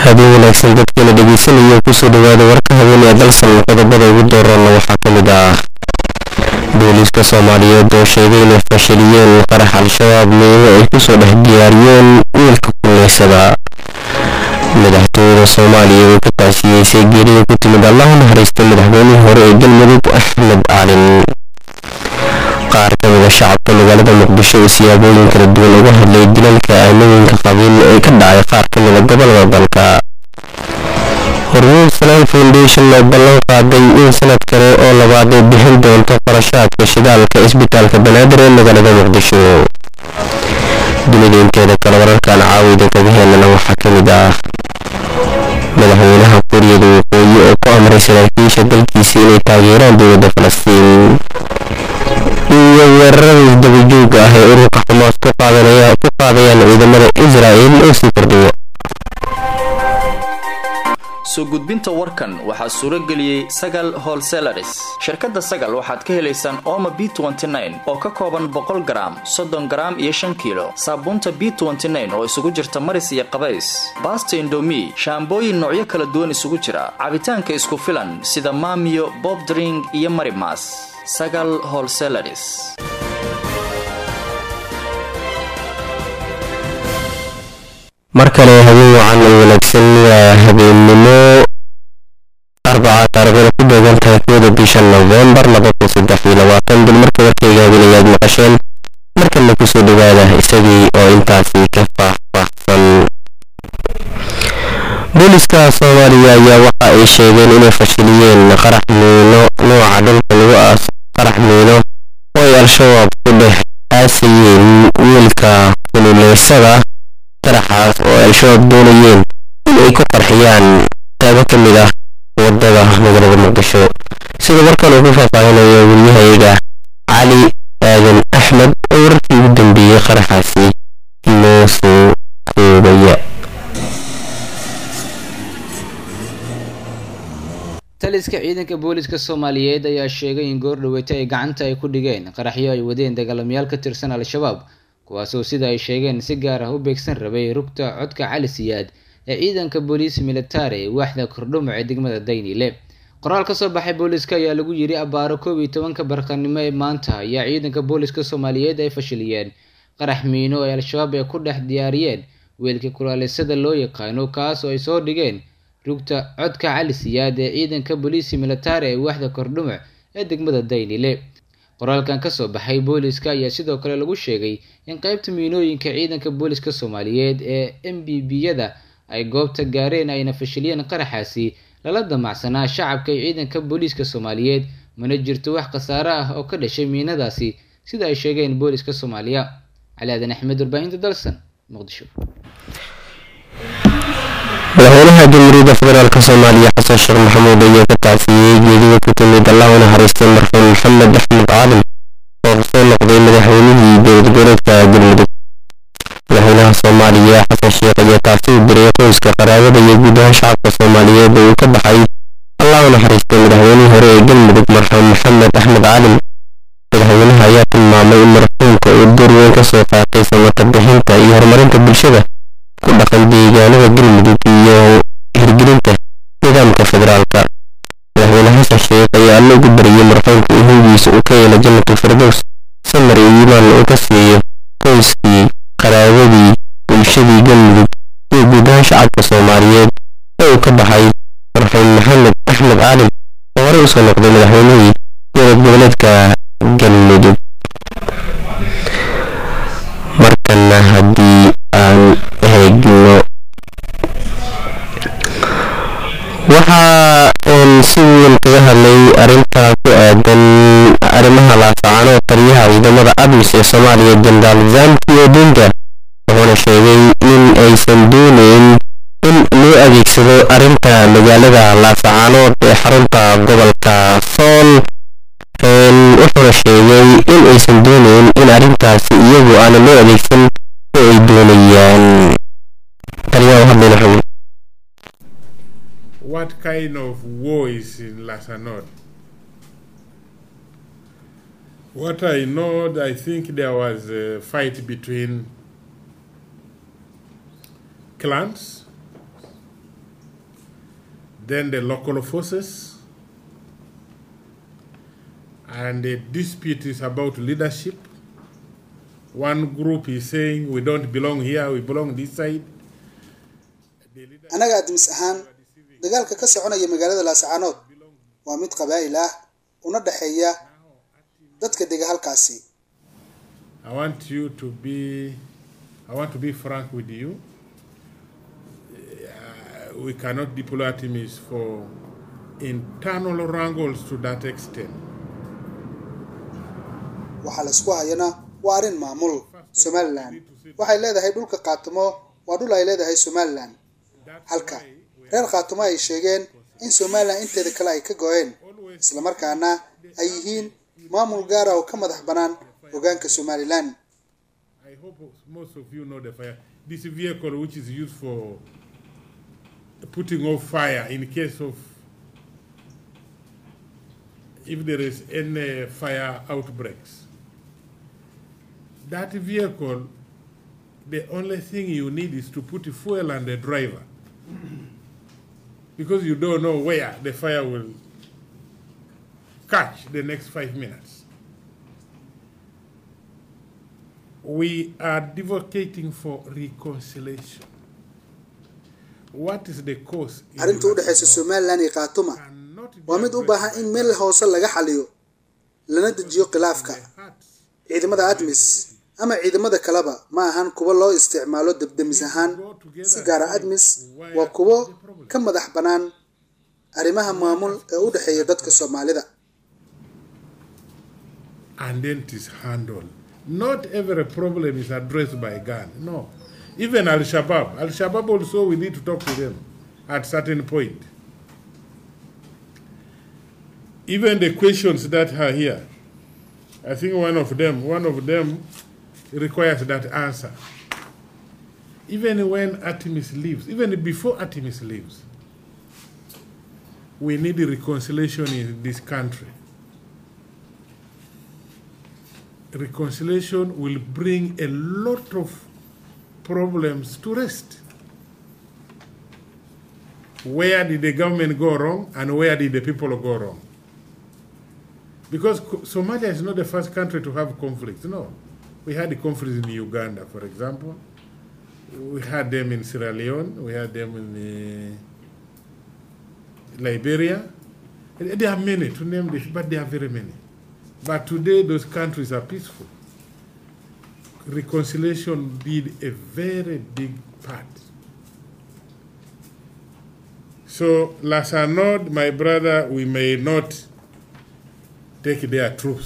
habeen wanaagsan dadkeena dhegeysanaya kusoo dhawaada warka haweenee dalsan qodobada ugu dooranna waxaa ka mid ah booliiska soomaaliyeed oo sheegay inay fashiliyeen qarax al-shabaab meelo ay kusoo dhex diyaariyeen wiilka kuleysada madaxtooyada soomaaliya oo ka taasiyeysay geerida ku timid allahu naxariista madaxweynihii hore ee galmudug axmed caalin qaar ka mida shacabka magaalada muqdisho oo siyaabooyin kala duwan uga hadlay dilalka aanooyinka qabiil ee ka dhacay qaar ka mida gobolada dalka hormuud salaan foundation oo ballan qaaday in sanad kale oo labaad ay bixin doonto qarashaadka shidaalka isbitaalka banaadir ee magaalada muqdisho dunida inteeda kale wararkan caawida kaga helana waxaa ka mid ah madaxweynaha kuuriyada waqooyi oo ku amray saraakiisha dalkiisa inay taageeraan dowladda falastiin iyo weerarada isdabajooga ah ee ururka xamaas ku qaadayaan ciidamada israa'il oo sii kordhiya soo gudbinta warkan waxaa suuro geliyey sagal holselaris shirkadda sagal waxaad ka helaysaan ooma b oo ka kooban boqol garaam soddon garaam iyo shan kiilo saabuunta b oo isugu jirta maris iyo qabays baasta indomi shaambooyin noocyo kala duwan isugu jira cabitaanka isku filan sida maamiyo bobdring iyo marimas sagal holselaris mar kale habeen wacan oo wanaagsan waa habeennimo arbaca taariikhda ku beegan tahay kooda bisha nofembar dul marka warkayga habeenayaad maqasheen markana kusoo dhawaada isagii oo intaasi ka faahfaahsan booliska soomaaliya ayaa waxa ay sheegeen inay fashiliyeen qarax miino nooca dhulka lagu aas qarax miino oo ay al-shabaab ku dhex aasayeen wiilka kululeysada qaraxaas oo ay al-shabaab doonayeen inay ku qarxiyaan qaybo ka mid ah wadada magaalada muqdisho sida warkan uu ku faahfaahinayo wariyahayaga cali aadan axmed oo wararkii ugu dambeeyey qaraxaasi noo soo koobaya taliska ciidanka booliska soomaaliyeed ayaa sheegay in goor dhaweyta ay gacanta ay ku dhigeen qaraxyo ay wadeen dagaalamayaal ka tirsan al-shabaab kuwaasoo sida ay sheegeen si gaar ah u beegsan rabay rugta codka cali siyaad ee ciidanka booliis militari waaxda kordhumuc ee degmada daynile qoraal ka soo baxay booliska ayaa lagu yiri abaaro koob iyo tobanka barqanimo ee maanta ayaa ciidanka booliska soomaaliyeed ay fashiliyeen qarax miino ay al-shabaab ay ku dhex diyaariyeen weelka kulaalisada loo yaqaano kaas oo ay soo dhigeen rugta codka cali siyaad ee ciidanka booliisi militari ee waaxda kordhumuc ee degmada daynile qoraalkan kasoo baxay booliska ayaa sidoo kale lagu sheegay in qeybta miinooyinka ciidanka booliska soomaaliyeed ee m b b-yada ay goobta gaareen ayna fashiliyeen qaraxaasi lala damacsanaa shacabka iyo ciidanka booliiska soomaaliyeed mana jirto wax khasaare ah oo ka dhashay miinadaasi sida ay sheegeen booliska soomaaliya cali aadan axmed warbaahinta dalsan muqdisho madaxweynaha jamhuuriyadda federaalk soomaaliya xasan sheekh maxamuud ayaa ka tacsiyey geedida ku timid allahu naxariistay marxuum maxamed axmed caalin oo kasoo noqday madaxweynihii dowlad goboleedka galmudug madaxweynaha soomaaliya xasan sheekh ayaa taasi u diray qoyska qaraabada iyo guud ahaan shacabka soomaaliyeed oo uu ka baxay allahu naxariistay madaxweynihii hore ee galmudug marxuum maxamed axmed caalin madaxweynaha ayaa tilmaamay in marxuumka uu door weyn ka soo qaatay samata bixinta iyo horumarinta bulshada ku dhaqan deegaanada galmudug iyo hirgelinta nidaamka federaalka madaxweyne xasan sheekh ayaa alla ugu bariyey marxuumka in hoygiisa uu ka yeelo jannatul firdows samar iyo iimaan uu ka siiyo qoyskii qaraabadii bulshadii galmudug iyo guud ahaan shacabka soomaaliyeed ee uu ka baxay marxuum maxamed axmed caalin oo horey usoo noqday madaxweynihii dowlad goboleedka galmudug markana haddii aan eegno waxaa si weyn kaga hadlay arrintaa ku aadan arrimaha laafacano oo taliyaha ciidamada admis ee soomaaliya jenaraal zamki odinga wuxuuna sheegay in aysan dooneyn in loo adeegsado arrinta magaalada laafacanood ee xarunta gobolka sool wuxuuna sheegay in aysan dooneyn in arrintaasi iyagu aana loo adeegsan oo ay doonayaan taliyaha hadlayna xubin what kind of war is in Lasanod? What I know, I think there was a fight between clans then the local forces, and the dispute is about leadership. One group is saying we don't belong here, we belong this side. The leader- annaga admis ahaan dagaalka ka soconaya magaalada laascaanood waa mid qabaa'il ah una dhexeeya dadka dega halkaasi I want you to be, I want to be frank with you. Uh, we cannot deploy artemis for internal wrangles to that extent. waxaa la isku hayana waa arrin maamul somalilan waxay leedahay dhulka qaatumo waa dhul ay leedahay somalilan halka reer qaatumo ay sheegeen in somalilan inteeda kale ay ka go-een islamarkaana ay yihiin maamul gaara oo ka madax bannaan hogaanka somalilan I hope most of you know the fire. This vehicle, which is used for putting off fire in case of if there is any fire outbreaks. That vehicle, the only thing you need is to put fuel and the driver. because you don't know where the fire will catch the next five minutes. we are advocating for reconciliation. What is the cause? in arrinta u dhexaysa Laascaanood somalilan iyo qaatuma cannot be waa mid u baahan in meel hoose laga xaliyo lana dejiyo khilaafka by hearts. ciidamada admis ama ciidamada kaleba ma ahan kuwo loo isticmaalo debdemis ahaan si gaara admis waa kuwo ka madax bannaan arrimaha maamul ee u dhexeeya dadka soomaalida and then it is handled. Not every problem is addressed by gun. No. Even Al Shabaab. Al Shabaab also we need to talk to them at certain point. Even the questions that are here, I think one of them, one of them requires that answer. Even when Artemis leaves, even before Artemis leaves, we need reconciliation in this country. reconciliation will bring a lot of problems to rest. Where did the government go wrong and where did the people go wrong? Because Co- Somalia is not the first country to have conflicts. No. We had the conflicts in Uganda, for example. We had them in Sierra Leone. We had them in uh, Liberia. There are many to name this, but there are very many. But today, those countries are peaceful. Reconciliation did a very big part. So, Lasanod, my brother, we may not take their troops.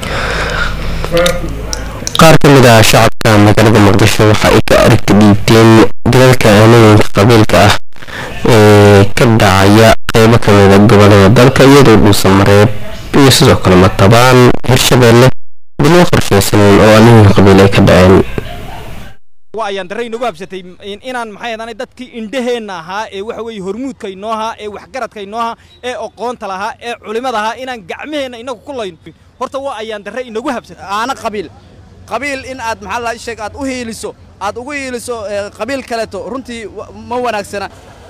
qaar ka mid ah shacabka magaalada muqdisho waxa ay ka aragti dhiibteen dalalka aanooyinka qabiilka ah ee ka dhacaya qeybo ka mid a gobolada dalka iyadoo dhuusan mareeb iyo sidoo kale matabaan hirshabeelle bilwo qorsheysaneyn oo aanooyinka qabiil ay ka dhaceen waa ayaan darre inagu habsatay in- inaan maxay ahaanay dadkii indhaheenna ahaa ee waxa weeye hormuudka inoo ahaa ee waxgaradka inoo ahaa ee aqoonta lahaa ee culimada ahaa inaan gacmaheenna inagu ku layno horta waa ayaan darre inagu habsatay aana qabiil qabiil in aad maxaa la sheeg aad u hiiliso aad ugu hiiliso ee, qabiil kaleeto runtii wa- ma wanaagsana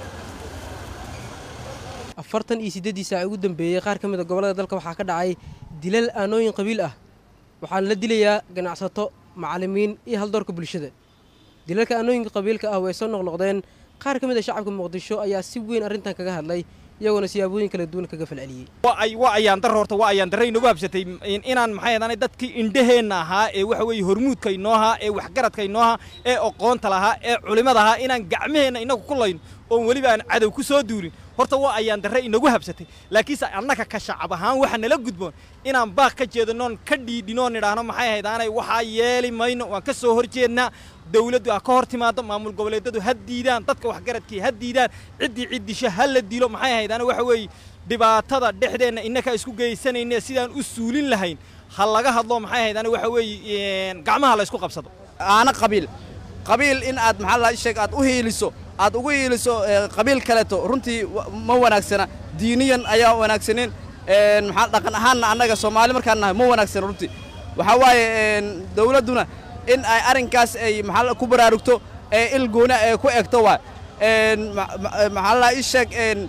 afartan iyo siddeeddii saac ugu dambeeyey qaar ka mid a gobollada dalka waxaa ka dhacay dilal aanooyin qabiil ah waxaana la dilayaa ganacsato macallimiin iyo haldoorka bulshada dilalka aanooyinka qabiilka ah way soo noqnoqdeen qaar ka mid a shacabka muqdisho ayaa si weyn arrintan kaga hadlay iyagoona siyaabooyin kala duwan kaga falceliyey waa ay waa ayaan darre horta waa ayaan darre inagu habsatay in- inaan maxay ahaanay dadkii indhaheenna ahaa ee waxa weeye hormuudka inoo ahaa ee waxgaradka inoo ahaa ee aqoonta lahaa ee culimada ahaa inaan gacmaheenna inagu ku layno oon weliba aan cadow ku soo duulin horta waa ayaan darre inagu habsatay laakiinse annaka ka shacab ahaan waxa nala gudboon inaan baaq ka jeedanoon ka dhiidhinoon idhaahno maxay ahayd aanay waxaa yeeli mayno waan ka soo horjeednaa dawladdu ha ka hor timaado maamul goboleedyadu ha diidaan dadka waxgaradkii ha diidaan ciddii ciddisho ha la dilo maxay ahayd ana waxa weeye dhibaatada dhexdeenna innaka isku geysanayne sidaan u suulin lahayn ha laga hadlo maxay ahayd ana waxa weeye gacmaha la isku qabsado aana qabiil qabiil in aad maxaa la sheeg aad u hiiliso aad ugu hiiliso ee, qabiil kaleeto runtii wa- ma wanaagsana diiniyan ayaa wanaagsanin een, maxaa dhaqan ahaanna annaga soomaali markaan nahay ma wanaagsana runtii waxaa waaye een, dawladduna in ay arrinkaas ay maxaa la- ku baraarugto ee il gooni ee ku egto waay een, ma- ma- maxaa la ii sheeg een,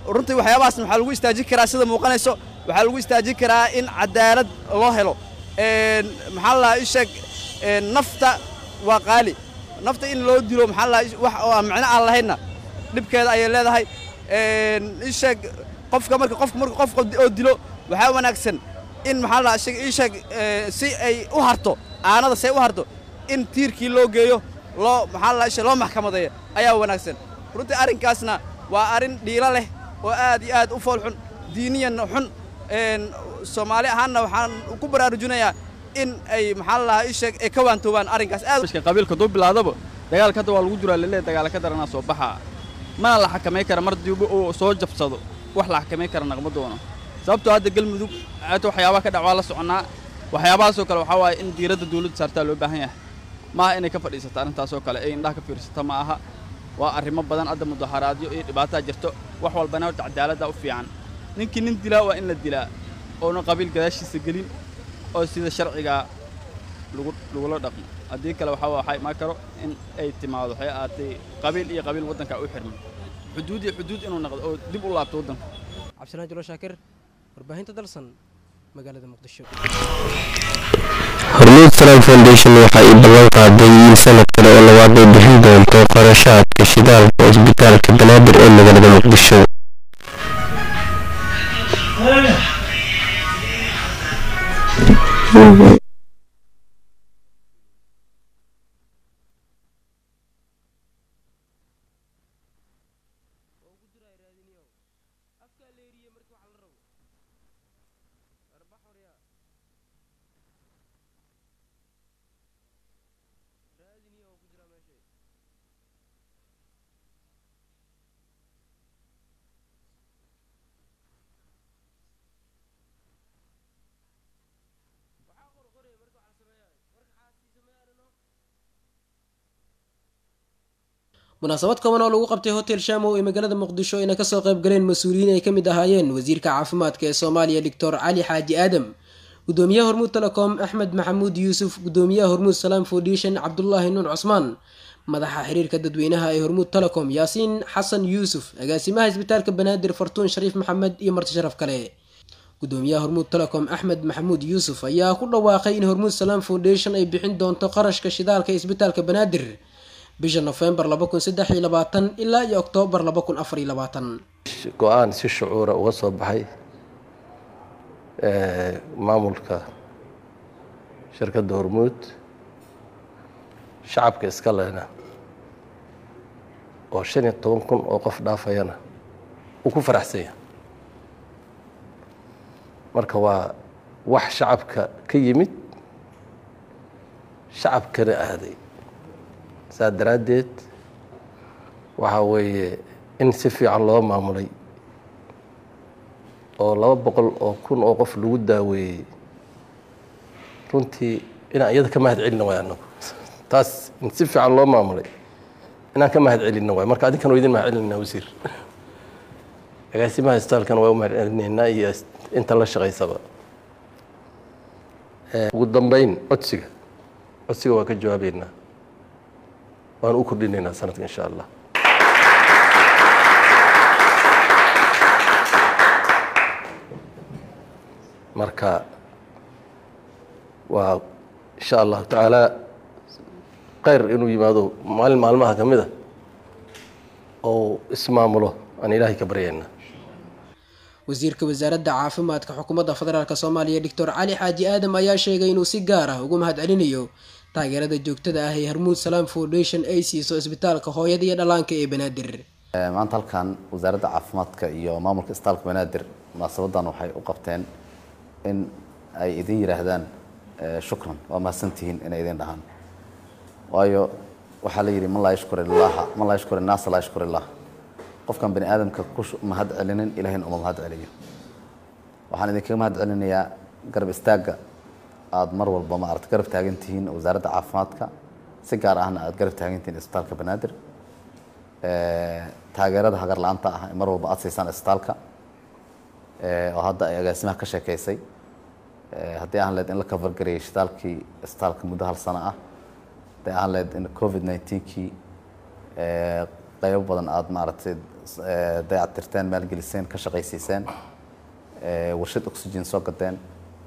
runtii waxyaabahaasna waxaa lagu istaajin karaa sida muuqanayso waxaa lagu istaajin karaa in cadaalad loo helo maxaa la ii sheeg nafta waa qaali nafta in loo dilo maxaa la wax oo aan micno aan lahaynna dhibkeeda ayay leedahay ii sheeg qofka marka qofka marka qofka oo dilo waxaa wanaagsan in maxaa la sheeg ii sheeg si ay u harto aanada si ay u harto in tiirkii loo geeyo loo maxaa la sheeg loo maxkamadeeyo ayaa wanaagsan runtii arrinkaasna waa arrin dhiilo leh oo aad iyo aad u fool xun diiniyan xun soomaali ahaanna waxaan ku baraarujinayaa in ay maxaa la ii sheeg ay ka waantoobaan arrinkaas aad qabiilka duu bilaadaba dagaalka hadda waa lagu jiraa lalee dagaala ka daranaa soo baxaa mana la xakamay kara mar diiba uu soo jabsado wax la xakamay kara naqma doono sababtoo hadda galmudug aata waxyaabaha ka dhac waa la soconnaa waxyaabahaasoo kale waxaa waaye in diiradda dawladda saartaa loo baahan yahay maaha inay ka fadhiisato arrintaasoo kale ee indhaha ka fiirsata ma aha waa arrimo badan hadda mudaharaadyo iyo dhibaataa jirto wax walbana horta cadaaladda u fiican ninkii nin dilaa waa in la dilaa oona qabiil gadaashiisa gelin oo sida sharcigaa lagu lagula dhaqmo haddii kale waxaa waxaa imaan karo in ay timaado waxay ahaatay qabiil iyo qabiil waddanka u xirmay xuduud iyo xuduud inuu noqdo oo dib u laabto waddanka cabdisalaan julo shaakir warbaahinta dalsan magaalada muqdisho hormuud salam foundation waxa ay ballan qaaday in sanad kale oo labaad ay bixin doonto qarashaadka shidaalka isbitaalka banaadir ee magaalada muqdisho munaasabad kooban oo lagu qabtay hotel shamow ee magaalada muqdisho ayna kasoo qayb galeen mas-uuliyiin ay ka mid ahaayeen wasiirka caafimaadka ee soomaaliya doctor cali xaaji aadam gudoomiyaha hormuud telecom axmed maxamuud yuusuf gudoomiyaha hormuud salaam foundation cabdulaahi nuun cusmaan madaxa xiriirka dadweynaha ee hormuud telecom yaasiin xasan yuusuf agaasimaha isbitaalka banaadir fartuun shariif maxamed iyo marti sharaf kale gudoomiyaha hormuud telecom axmed maxamuud yuusuf ayaa ku dhawaaqay in hormuud salaam foundation ay bixin doonto qarashka shidaalka ee isbitaalka banaadir bisha nofembar ilaa iyo oktoobar go-aan si shucuura uga soo baxay maamulka shirkadda hormuud shacabka iska lehna oo shan iyo toban kun oo qof dhaafayana uu ku faraxsanya marka waa wax shacabka ka yimid shacabkana aaday saa daraaddeed waxaa weeye in si fiican loo maamulay oo laba boqol oo kun oo qof lagu daaweeyey runtii inaan iyada ka mahad celina waay anagu taas in si fiican loo maamulay inaan ka mahad celina waay marka adinkan waa idin mahad celinayna wasiir agaasimaha istaalkana waa u mahad celinaynaa iyo inta la shaqaysaba ugu dambeyn codsiga codsiga waa ka jawaabeynaa waan u kordhinaynaa sanadka insha allah marka waa insha allahu tacaala kheyr inuu yimaado maalin maalmaha ka mid a oo ismaamulo aan ilaahay ka baryaynaa wasiirka wasaaradda caafimaadka xukuumadda federaalk soomaaliya doctor cali xaaji aadam ayaa sheegay inuu si gaar ah ugu mahad celinayo taageerada joogtada ah ee hormuud salaam foundation ay siiso isbitaalka hooyada iyo dhallaanka ee banaadir maanta halkan wasaaradda caafimaadka iyo maamulka isbitaalka banaadir munaasabadan waxay u qabteen in ay idin yidhaahdaan shukran waa mahadsantihiin inay idin dhahaan waayo waxaa la yidhi man laa yashkur illaaha man laa yashkur innaasa laa yashkur illah qofkan bani aadamka ku mahad celinin ilahina uma mahad celiyo waxaan idinkaga mahad celinayaa garab istaagga aada mar walba ma aragta garab taagan tihiin wasaaradda caafimaadka si gaar ahna aada garab taagan tihiin isbitaalka banaadir taageerada hagar la-aanta ah mar walba aada siisaan isbitaalka oo hadda ay agaasimaha ka sheekeysay haddii aan leed in la kafargarayay shitaalkii isbitaalka muddo hal sano ah haddii aan leed in covid nineteenkii qaybo badan aada maaragtay eh, dayactirteen maalgeliseen ka shaqaysiiseen eh, warshad oxygen soo gadeen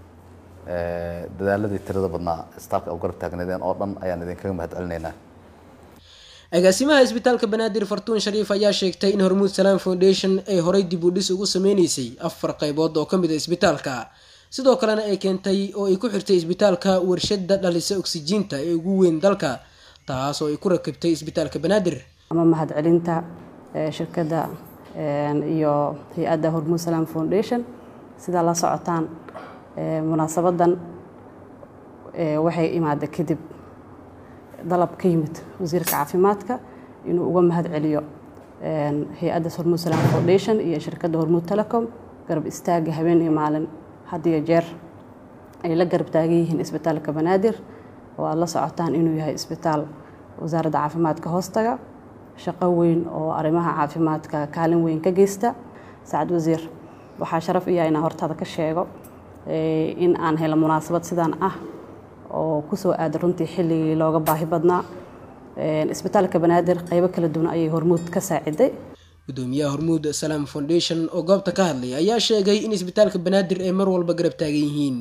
eh, dadaaladii tirada badnaa isbitaalka u garab taagnaydeen oo dhan ayaan idinkaga mahad celinaynaa agaasimaha isbitaalka banaadir fartuun shariif ayaa sheegtay in hormuud salaam foundation ay horay dib u dhis ugu sameyneysay afar qaybood oo ka mid a isbitaalka sidoo kalena ay keentay oo ay ku xirtay isbitaalka warshada dhalisa oksijiinta ee ugu weyn dalka taas oo ay ku rakibtay isbitaalka banaadir ama mahadcelinta eh, shirkadda eh, iyo hay-adda hormuud salaam foundation sidaa la socotaan eh, munaasabadan eh, waxay imaada kadib dalab ka yimid wasiirka caafimaadka inuu uga mahad celiyo eh, hay-adda hormuud salaam foundation iyo shirkadda hormuud telecom garab istaaga habeen iyo maalin had iyo jeer ay la garab taagan yihiin isbitaalka banaadir oo aad la socotaan inuu yahay isbitaal wasaaradda caafimaadka hoostaga shaqo weyn oo arrimaha caafimaadka kaalin weyn ka geysta sacad wasiir waxaa sharaf iya inaan hortaada ka sheego eh, in aan helo munaasabad sidaan ah oo kusoo aada runtii xilligii looga baahi badnaa Eh, isbitaalka banaadir qaybo kala duwan ayay hormuud ka saaciday gudoomiyaha hormuud salaam foundation oo goobta ka hadlay ayaa sheegay in isbitaalka banaadir ay mar walba garab taagan yihiin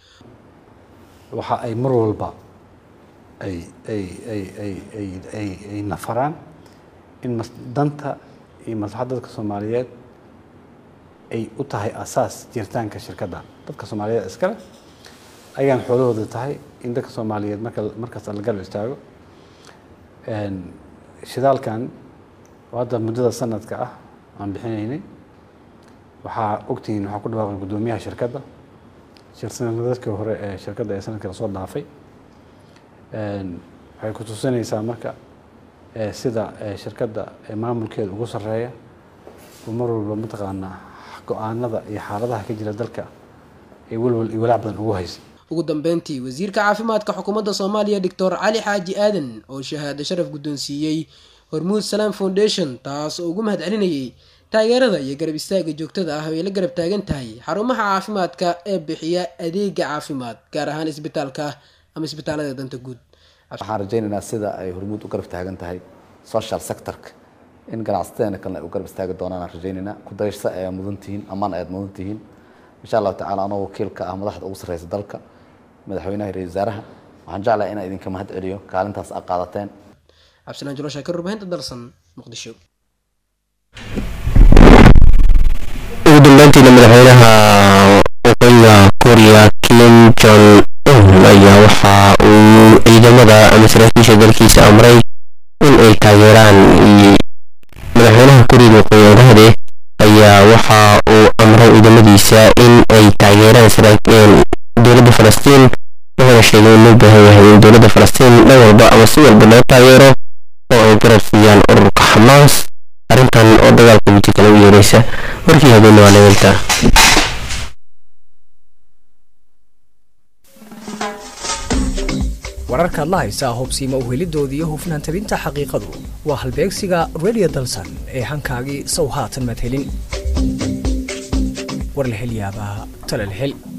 waxa ay mar walba ay ay ay ay ay ay ay nafaraan in mas danta iyo maslaxadda dadka soomaaliyeed ay u tahay asaas jiritaanka shirkadda dadka soomaaliyeed iskale ayaan xoolahooda tahay in dadka soomaaliyeed marka markasta la garab istaago Een, shidaalkan oo hadda muddada sanadka ah aan bixinaynay waxaa ogtihiin waxaa ku dhawaaqay guddoomiyaha shirkadda shirsanadadkii hore ee shirkadda ee sanadkii lasoo dhaafay Een, waxay ku tusinaysaa marka ee, sida ee, shirkadda ee maamulkeeda ugu sarreeya oo mar walba mataqaanaa go-aanada iyo xaaladaha ka jira dalka ay walwal iyo walaac badan ugu haysa ugu dambeyntii wasiirka caafimaadka xukuumadda soomaaliya doctor cali xaaji aadan oo shahaado sharaf guddoonsiiyey hormuud salaam foundation taas oo ugu mahad celinayay taageerada iyo garab istaaga joogtada ah oo ay la garab taagan tahay xarumaha caafimaadka ee bixiya adeega caafimaad gaar ahaan isbitaalka ama isbitaalada danta guud waxaan rajaynaynaa sida ay hormuud u garab taagan tahay social sectorka in ganacsateena kalena ay u garab istaagi doonaan aan rajaynaynaa ku dayashada ayaa mudan tihiin ammaan ayaad mudan tihiin insha allahu tacaala anoo wakiilka ah madaxda ugu sarreysa dalka madaxweynaha iyo ra-iisul wasaaraha waxaan jeclahay inaan idinka mahad celiyo kaalintaas aad qaadateen cabdisalaan julo shaakir warbaahinta dalsan muqdisho ugu dambeyntiina madaxweynaha waqooyiga kooriya kim jong un ayaa waxa uu ciidamada ama saraakiisha dalkiisa amray in ay taageeraan madaxweynaha kooriyada waqooyi orahde ayaa waxa uu amray ciidamadiisa in ay taageeraan saraakiil dowladda falastiin wuxuuna sheegay in loo baahan yahay in dowladda falastiin dhan walba ama si walba loo taageero oo ay garab siiyaan ururka xamaas arrintan oo dagaalka weji kale u yeeraysa warkii habeenne waa nageelta wararkaad la haysaa hubsiima u helidoodii iyo hufnaan tabinta xaqiiqadu waa halbeegsiga radio dalsan ee hankaagii sow haatan madhelin war la hel yaabaa tala la hel